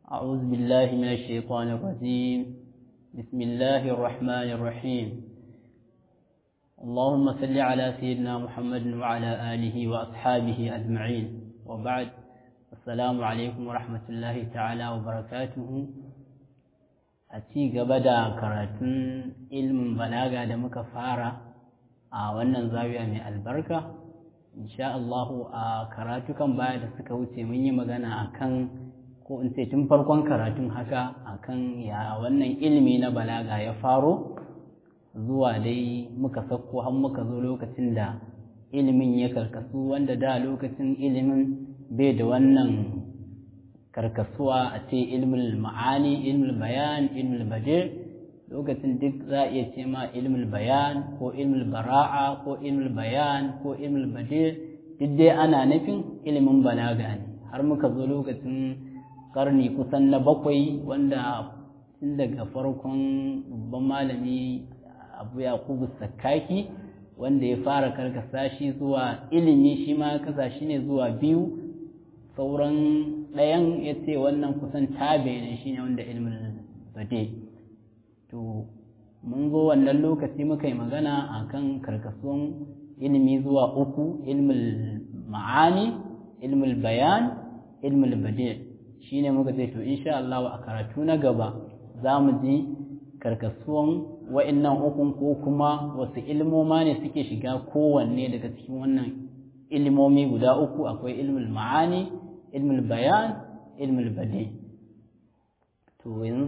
أعوذ بالله من الشيطان الرجيم بسم الله الرحمن الرحيم اللهم صل على سيدنا محمد وعلى آله وأصحابه أجمعين وبعد السلام عليكم ورحمة الله تعالى وبركاته أتي قبدا كراتون علم بلاغة دمك فارة wannan zawiya mai albarka insha Allah a karatukan baya da suka wuce mun yi magana akan ko in ce tun farkon karatun haka akan ya wannan ilimi na balaga ya faro zuwa dai muka sauko har muka zo lokacin da ilimin ya karkasu wanda da lokacin ilimin bai da wannan karkasuwa a ce ilmul ma'ani ilmul bayan ilmul badir lokacin duk za a iya ce ma ilmul bayan ko ilmul bara'a ko ilmul bayan ko ilmul badir duk dai ana nufin ilimin balaga ne har muka zo lokacin karni kusan na bakwai wanda tun daga farkon babban malami abu yakubu sakaki wanda ya fara karkasa shi zuwa ilimi shi ma kasa shi ne zuwa biyu sauran ɗayan ya ce wannan kusan tabe ne shi ne wanda ilimin bade to mun zo wannan lokaci muka yi magana a kan karkasuwan ilimi zuwa uku ilmul ma'ani ilmul bayan ilmul bade shi ne muka ce to insha Allah a karatu na gaba za mu ji karkasuwan wa'innan ukun ko kuma wasu ilmoma ne suke shiga kowanne daga cikin wannan ilmomi guda uku akwai ilmul ma'ani ilmul bayan ilmul bade to yanzu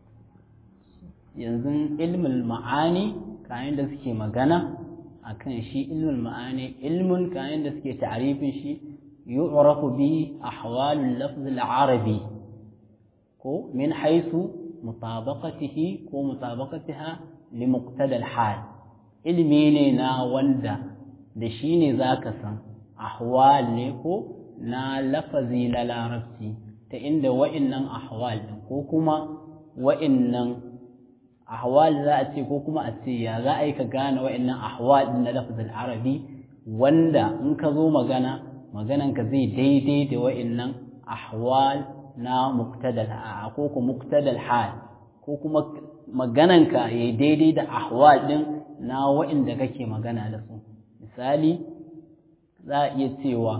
yanzu ilmul ma'ani kayan da suke magana akan shi ilmul ma'ani ilmun kayan da suke ta'arifin shi yu'rafu bi ahwalul lafz al-arabi ko min haythu mutabaqatihi ko mutabaqatiha li muqtada al-hal ilmi ne na wanda da shi ne zaka san ahwal ne ko na lafazi na larabci ta inda wa'innan ahwal ko kuma wa'innan ahwal za a ce ko kuma a ce ya za a yi ka gane wa'annan ahwal din na lafazin arabi wanda in ka zo magana maganan ka zai daidai da wa'annan ahwal na muqtadal ko kuma muqtadal hal ko kuma maganan ka ya daidai da ahwal din na wa'anda kake magana da su misali za a iya cewa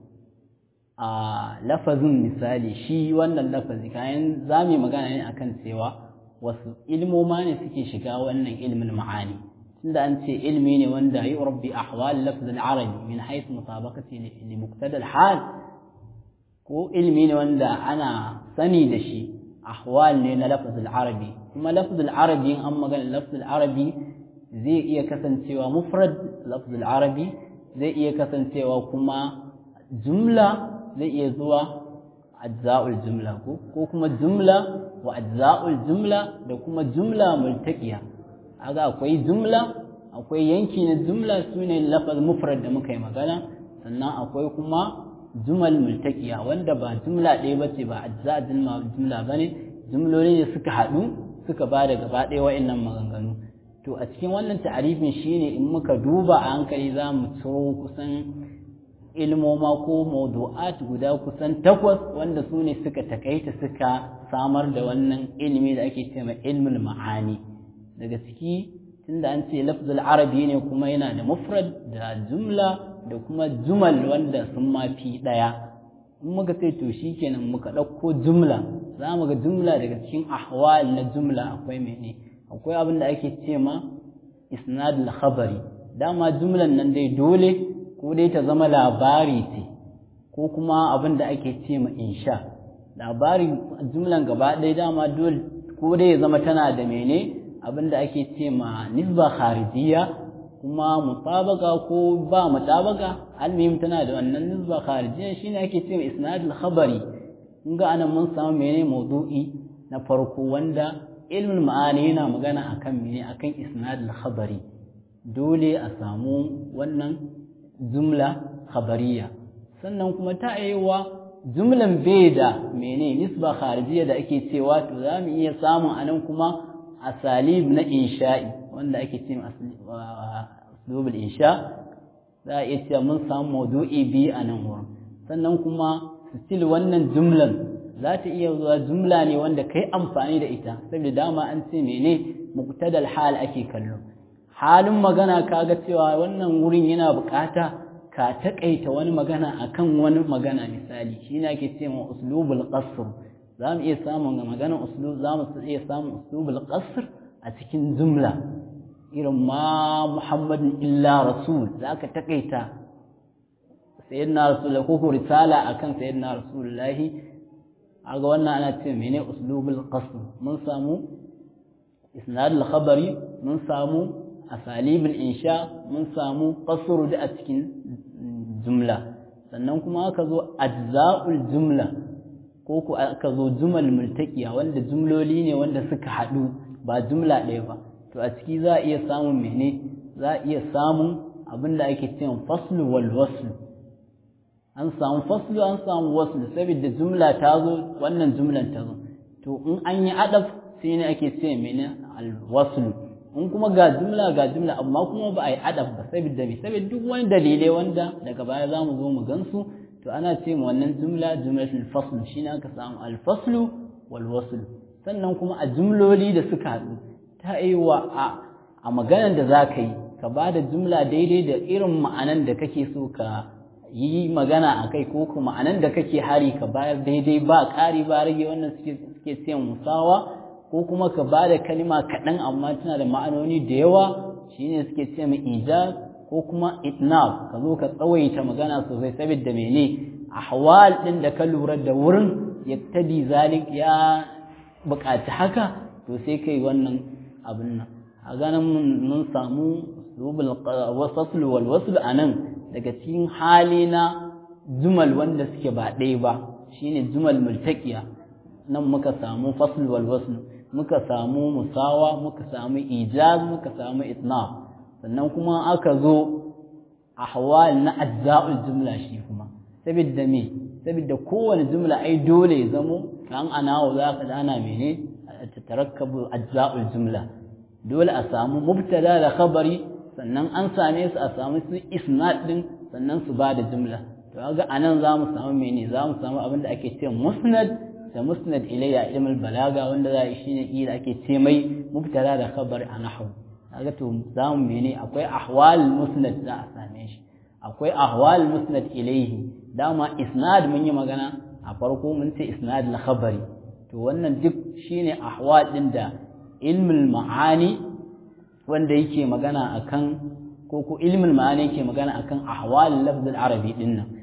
a lafazin misali shi wannan lafazi kayan za mu magana ne akan cewa wasu ilmoma ne suke shiga wannan ilmin ma'ani tunda an ce ilmi ne wanda yi rabbi ahwal lafz al-arabi min haythu mutabaqati li muqtada al-hal ko ilmi ne wanda ana sani da shi ahwal ne na lafz al-arabi kuma lafz al-arabi an magana lafz al-arabi zai iya kasancewa mufrad lafz al-arabi zai iya kasancewa kuma jumla zai iya zuwa ajza'ul jumla ko ko kuma jumla wa ajza'ul jumla da kuma jumla multaqiya aga akwai jumla akwai yanki na jumla sune lafaz mufrad da muka yi magana sannan akwai kuma jumal multaqiya wanda ba jumla ɗaya bace ba ajza jumla jumla bane jumloli ne suka haɗu suka ba da gaba ɗaya wa'annan maganganu to a cikin wannan ta'arifin shine in muka duba a hankali za mu ciro kusan ilmoma ko mawdu'at guda kusan takwas wanda su ne suka takaita suka samar da wannan ilimi da ake cewa ilmul ma'ani daga ciki tunda an ce lafzul arabi ne kuma yana da mufrad da jumla da kuma jumal wanda sun ma fi daya in muka ce to shikenan muka ɗauko jumla za mu ga jumla daga cikin ahwal na jumla akwai mene akwai abin da ake ce ma isnadul khabari dama jumlan nan dai dole ko dai ta zama labari ce ko kuma abin da ake ce ma insha labari jumlan gaba ɗaya dama dole ko dai ya zama tana da mene abin da ake ce ma nisba kharijiyya kuma mutabaka ko ba mutabaka almihim tana da wannan nisba kharijiyya shine ake ce ma isnadul khabari kun ga anan mun samu mene maudu'i na farko wanda ilmin ma'ani yana magana akan mene akan isnadul khabari dole a samu wannan jumla khabariya sannan kuma ta aiwa jumlan bai da mene nisba kharijiyya da ake cewa to za mu iya samun anan kuma asalib na insha'i wanda ake ce aslubul insha za a iya cewa mun samu maudu'i biyu a nan wurin sannan kuma still wannan jumlan za ta iya zuwa jumla ne wanda kai amfani da ita saboda dama an ce mene muqtadal hal ake kallo halin magana kaga cewa wannan wurin yana bukata ka takaita wani magana akan wani magana misali shine ake cewa uslubul qasr za mu iya samun maganar uslub za mu iya samun uslubul qasr a cikin jumla irin ma muhammadin illa rasul za ka takaita sayyidina rasul ko ko risala akan sayyidina rasulullahi aga wannan ana ce mene uslubul qasr mun samu isnad al-khabari mun samu asalibul insha mun samu qasr da a cikin jumla sannan kuma aka zo ajza'ul jumla ko ku aka zo jumal multaqiya wanda jumloli ne wanda suka haɗu ba jumla ɗaya ba to a ciki za a iya samun mene za a iya samun abin da ake cewa faslu wal waslu an samu faslu an samu waslu saboda jumla ta zo wannan jumlan ta zo to in an yi adaf sai ne ake ce mene al waslu in kuma ga jumla ga jumla amma kuma ba a yi adaf ba saboda me saboda duk wani dalilai wanda daga baya za mu zo mu gansu to ana ce ma wannan jumla jumlatul fasl shine aka samu al faslu wal waslu sannan kuma a jumloli da suka haɗu ta yi wa a maganar da za ka yi ka ba da jumla daidai da irin ma'anan da kake so ka yi magana a kai ko kuma ma'anan da kake hari ka bayar daidai ba ƙari ba rage wannan suke siyan musawa ko kuma ka ba da kalima kaɗan amma tana da ma'anoni da yawa shine suke ce mai ijaz ko kuma itnab ka zo ka tsawaita magana sosai saboda mene ahwal ɗin da ka lura da wurin yaktadi zalik ya buƙaci haka to sai kai wannan abin nan a ganin mun samu wasaslu wal waslu a nan daga cikin hali na jumal wanda suke ba ɗaya ba shine jumal multaqiya nan muka samu fasl wal waslu muka samu musawa muka samu ijaz muka samu itna sannan kuma aka zo ahwal na ajza'ul jumla shi kuma saboda me saboda kowane jumla ai dole ya zamo kan ana za ka ana mene tatarakkabu ajza'ul jumla dole a samu mubtada da khabari sannan an same su a samu su isnad din sannan su ba da jumla to kaga anan za mu samu mene za mu samu abin da ake ce musnad da musnad ilayya ilmul balaga wanda za a shine ila ake ce mai mubtada da khabar a nahwu kaga to za mu mene akwai ahwal musnad za a same shi akwai ahwal musnad ilayhi dama isnad mun yi magana a farko mun ce isnad al khabari to wannan duk shine ahwal din da ilmul ma'ani wanda yake magana akan ko ko ilmul ma'ani yake magana akan ahwal lafz al-arabi din nan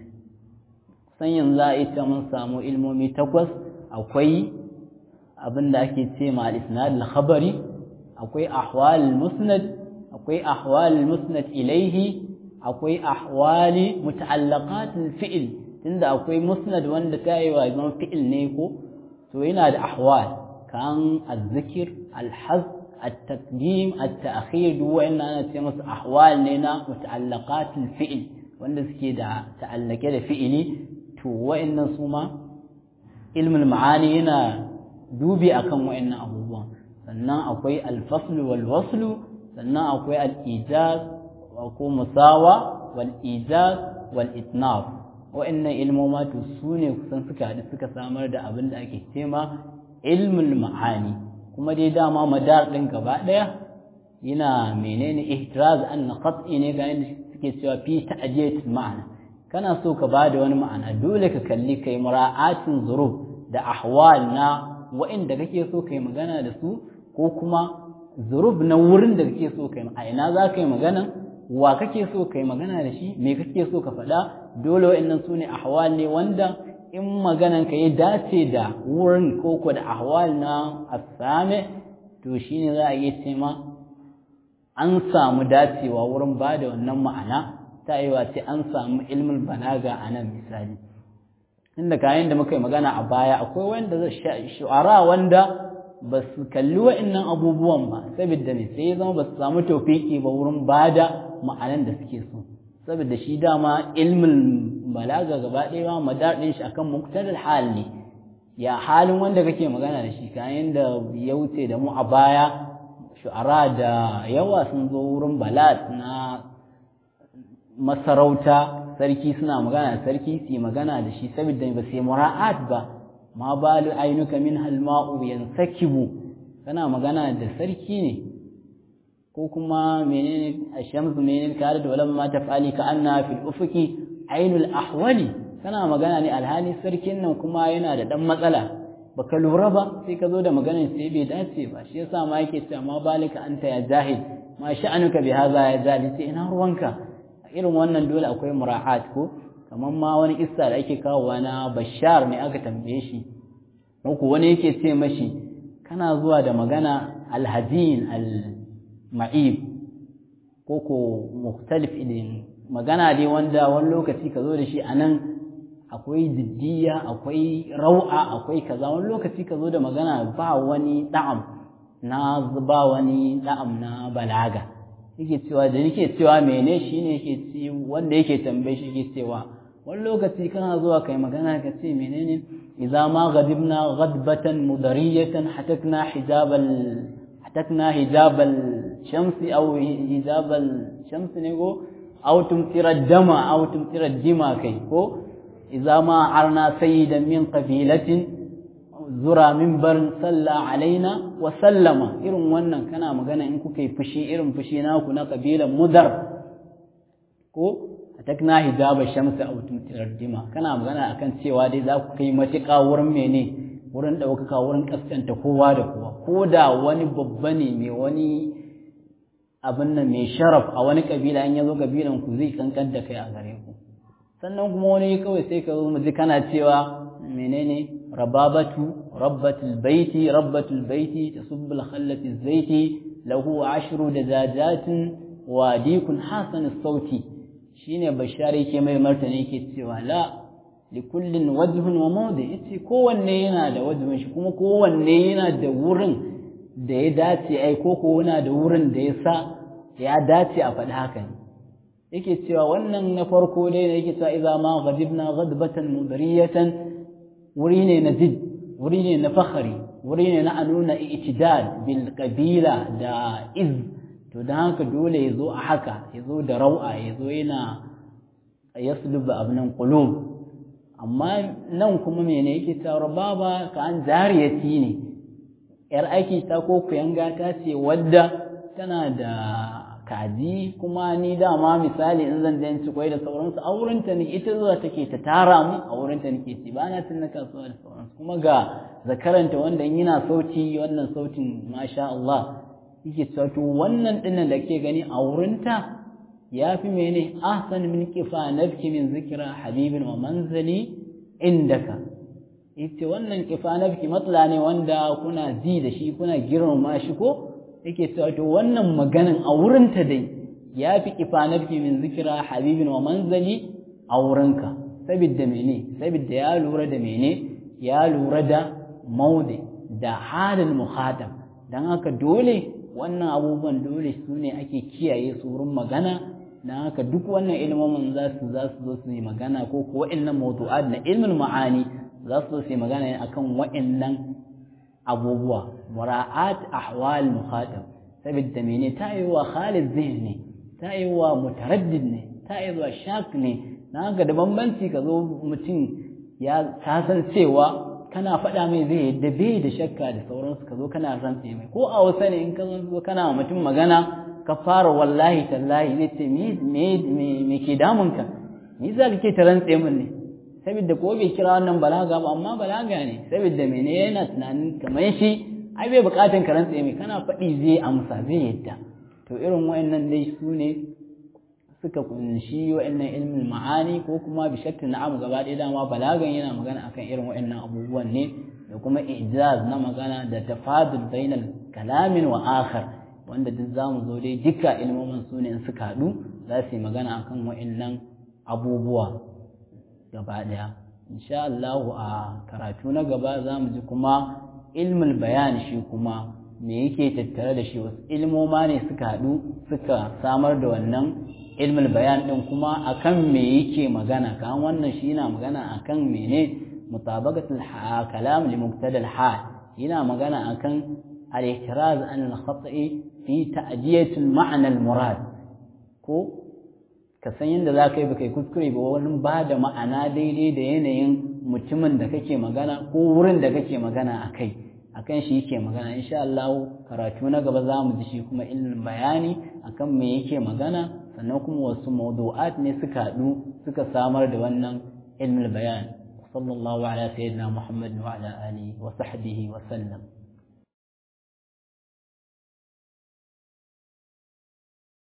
san yanzu a ita mun samu ilmomi takwas akwai abinda ake ce ma al-isnad al-khabari akwai ahwal al-musnad akwai ahwal al-musnad ilayhi akwai ahwali muta'allaqat al-fi'l tunda akwai musnad wanda ta yi wa zaman fi'il ne ko to yana da ahwal kan al-zikr al-hazf التقديم التأخير دو إن أنا تمس أحوال لنا متعلقات الفعل وإن سكيدا تعلق ده فعلي تو وإن سوما علم المعاني هنا دوبي أكم وإن أبوه sannan akwai alfaslu wal waslu sannan akwai al-ijaz ko musawa wal ijaz wal itnaf wa'annan ilmoma to su ne kusan suka haɗu suka samar da abin da ake cema ilmul ma'ani kuma dai dama madar ɗin gaba ɗaya yana menene ihtiraz an qat'i ne ga yadda suke cewa fi ta'jiyat ma'ana kana so ka ba da wani ma'ana dole ka kalli kai mura'atin zurub da ahwal na wa'inda kake so kai magana da su ko kuma zurub na wurin da kake so kai a ina za ka yi magana wa kake so kai magana da shi me kake so ka faɗa dole wa'annan su ne ahwal ne wanda in maganan ka ya dace da wurin koko da ahwal na asame to shine za a iya ce ma an samu dacewa wurin ba da wannan ma'ana ta yi ce an samu ilmin balaga a nan misali inda kayan da muka yi magana a baya akwai wanda shu'ara wanda ba su kalli wa'annan abubuwan ba saboda ne sai ya zama ba su samu taufiki ba wurin ba da ma'anan da suke so saboda shi dama ilmin balaga gaba ɗaya ma madadin shi akan muktarar hal ne ya halin wanda kake magana da shi kayan da ya wuce da mu a baya shu'ara da yawa sun zo wurin balad na masarauta sarki suna magana da sarki su yi magana da shi saboda ba sai mura'at ba ma balu ainuka min halma'u yansakibu kana magana da sarki ne ko kuma menene ashamsu menene kare da walamma tafali ka anna fil ufuki ainul ahwali kana magana ne alhali sarkin nan kuma yana da dan matsala baka lura ba sai ka zo da maganar sai bai dace ba shi yasa ma yake cewa ma balika anta ya jahil ma sha'anuka bi hadha ya jahil sai ina ruwanka irin wannan dole akwai mura'at ko kamar ma wani isa da ake kawowa na bashar ne aka tambaye shi ko wani yake ce mashi kana zuwa da magana alhazin al-ma'ib ko ko mukhtalif idin magana dai wanda wani lokaci ka zo da shi anan akwai jiddiya akwai rau'a akwai kaza wani lokaci ka zo da magana ba wani da'am na ba wani da'am na balaga yake cewa da yake cewa mene shine yake ci wanda yake tambaye shi yake cewa wani lokaci kana zuwa kai magana ka ce menene idza ma ghadibna ghadbatan mudariyatan hatakna hijabal hatakna hijabal shamsi aw hijabal shamsi ne go aw tumtira dama aw tumtira dima kai ko idza ma arna sayyidan min qabilatin zura minbarin salla alaina wa sallama irin wannan kana magana in kuka yi fushi irin fushi naku na kabilan mudar ko atakna hijaba shamsi aw tumtirar dima kana magana akan cewa dai za ku kai matuƙa wurin mene wurin ɗaukaka wurin kaskanta kowa da kowa ko da wani babba ne mai wani abin nan mai sharaf a wani kabila in ya zo kabilan ku zai kankan da kai a gare ku sannan kuma wani kawai sai ka zo mu ji kana cewa menene ربابة ربة البيت ربة البيت تصب الخلة الزيت له عشر دجاجات وديك حسن الصوت شين بشاري كما مرتني كتسوى لا لكل وجه وموضع yace kowanne yana da wajhin shi kuma kowanne yana da wurin da ya dace ai ko ko yana da wurin da ya sa ya dace a faɗi haka ne yake cewa wannan na farko dai ne yake cewa idza ma ghadibna ghadbatan mudariyatan wuri ne na jid wuri ne na fakhari wuri ne na nuna itidal bil qabila da iz to dan haka dole ya zo a haka ya zo da rau'a ya zo yana yasluba abnan qulub amma nan kuma mene yake cewa baba ka an jariyati ne yar aiki ta ko kuyanga ta ce wadda tana da kaji kuma ni dama misali in zan dan ci kwai da sauransu a wurinta ne ita zuwa take ta tara mu a wurinta nake ci ba na tunna kasuwa da sauransu kuma ga zakaranta wanda in yana sauti wannan sautin masha Allah yake cewa to wannan dinnan da ke gani a wurinta ya fi mene ahsan min kifa nafki min zikra habibin wa manzali indaka ita wannan kifa nafki matsala ne wanda kuna ji da shi kuna girmama shi ko yake cewa to wannan maganin a wurinta dai ya fi ifanarki min zikira habibin wa manzali a wurinka sabidda mene sabidda ya lura da mene ya lura da maude da halin muhatab don haka dole wannan abubuwan dole su ne ake kiyaye su wurin magana don haka duk wannan ilmomin za su za su zo su yi magana ko ko wa'annan mawdu'at na ilmin ma'ani za su zo su yi magana ne akan wa'annan abubuwa mura'at ahwal mukhatab saboda mene ta yi wa khalid zihn ne ta yi wa mutaraddid ne ta yi wa shak ne na ga da bambanci ka zo mutum ya ta san cewa kana faɗa mai zai yadda bai da shakka da sauransu ka zo kana rantse mai ko a wasa ne in ka zo kana mutum magana ka fara wallahi tallahi zai ce me me ke damunka ni za ka ke ta rantse min ne saboda ko bai kira wannan balaga ba amma balaga ne saboda mene yana tunanin kamar shi ai bai bukatan ka rantse mai kana faɗi zai amsa zai yadda to irin wayannan dai su ne suka kunshi wayannan ilmin ma'ani ko kuma bi shakki na'am gaba ɗaya dama balagan yana magana akan irin wayannan abubuwan ne da kuma ijaz na magana da tafadul bainal kalamin wa akhar wanda duk zamu zo dai duka ilmomin su ne in suka haɗu za su yi magana akan wayannan abubuwa gaba ɗaya insha Allah a karatu na gaba za mu ji kuma ilmul bayan shi kuma me yake tattare da shi wasu ilmoma ne suka haɗu suka samar da wannan ilmul bayan ɗin kuma akan me yake magana kan wannan shi yana magana akan mene mutabaqatul kalam li muqtada hal yana magana akan al-ihtiraz an al-khata'i fi ta'diyatul ma'na al-murad ko ka san yadda za ka yi baka yi kuskure ba wani ba da ma'ana daidai da yanayin mutumin da kake magana ko wurin da kake magana a kai akan shi yake magana insha Allah karatu na gaba za mu ji shi kuma ilmin bayani akan me yake magana sannan kuma wasu mawdu'at ne suka haɗu suka samar da wannan ilmin bayan sallallahu ala sayyidina muhammad wa ala alihi wa sahbihi wa sallam